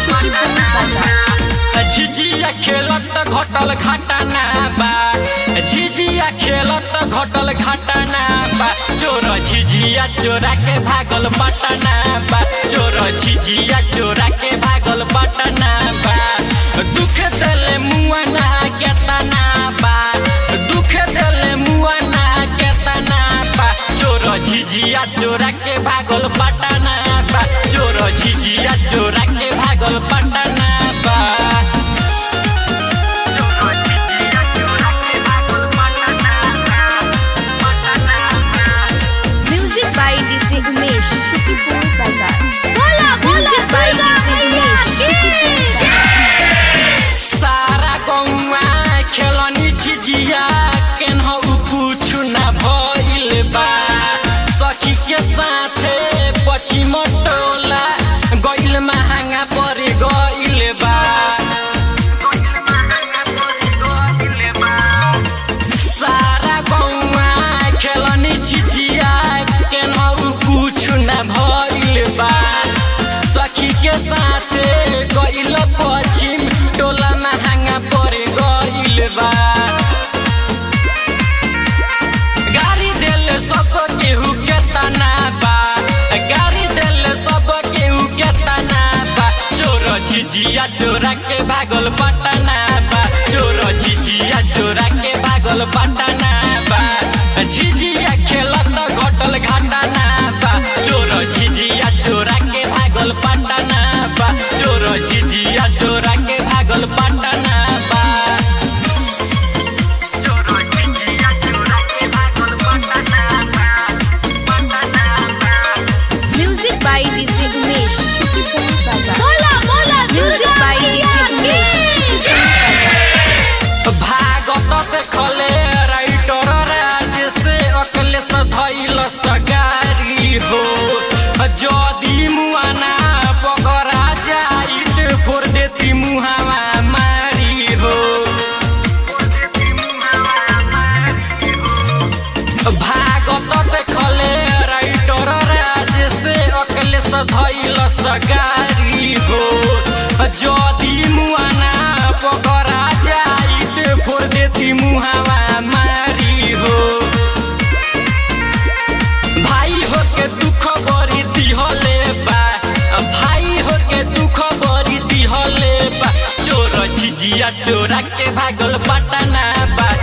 शुक्रिपुर बाजार झिझिया खेलत घटल घटना बा झिझिया खेलत घटल घटना बा चोर झिझिया चोरा के भागल पटना बा चोर झिझिया चोरा के भागल पटना बा दुख देले मुआना केतना बा दुख देले मुआना केतना बा चोर झिझिया चोरा के भागल पटना बा चोर झिझिया चोरा के भागल पटना बा music by DJ Umesh Shukripur बाजार बोला बोला बाय डीजे उमेश शुक्रिपुर बाजार सारा गौवा खेलनी झिझिया केनहु कुछु ना भइल बा सखी के साथे पश्चिम टोला गइल महंगा पर गइल बा सारा गौवा खेलनी झिझिया केनहु कुछु ना भइल बा सखी के साथे गइल पश्चिम टोला महंगा पर गइल बा गाड़ी देल सब केहू के तना बा गाड़ी देल सब केहू के तना बा चोर झिझिया चोरा के भागल पटना बा चोर झिझिया चोरा के भागल पटना बा झिझिया खेलत घटल घटना बा चोर झिझिया चोरा के भागल पटना बा चोर झिझिया चोरा के भागल पटना बा music by DJ Umesh Shukripur बाजार बोला बोला music by DJ Umesh Shukripur बाजार भागत देखले राइटर राज से अकले से धैल सगारी हो जदी मुआना पकड़ा जाइत फोड़ देती मुहावा मारी हो भागत देखले राइटर राज से अकले से धैल सगारी हो जदी मुआना पकड़ा जाइत फोड़ देती मुहावा मारी हो भाई हो के दुख बरी दिहले बा भाई हो के दुख बरी दिहले बा चोर झिझिया चोरा के भागल पटना बा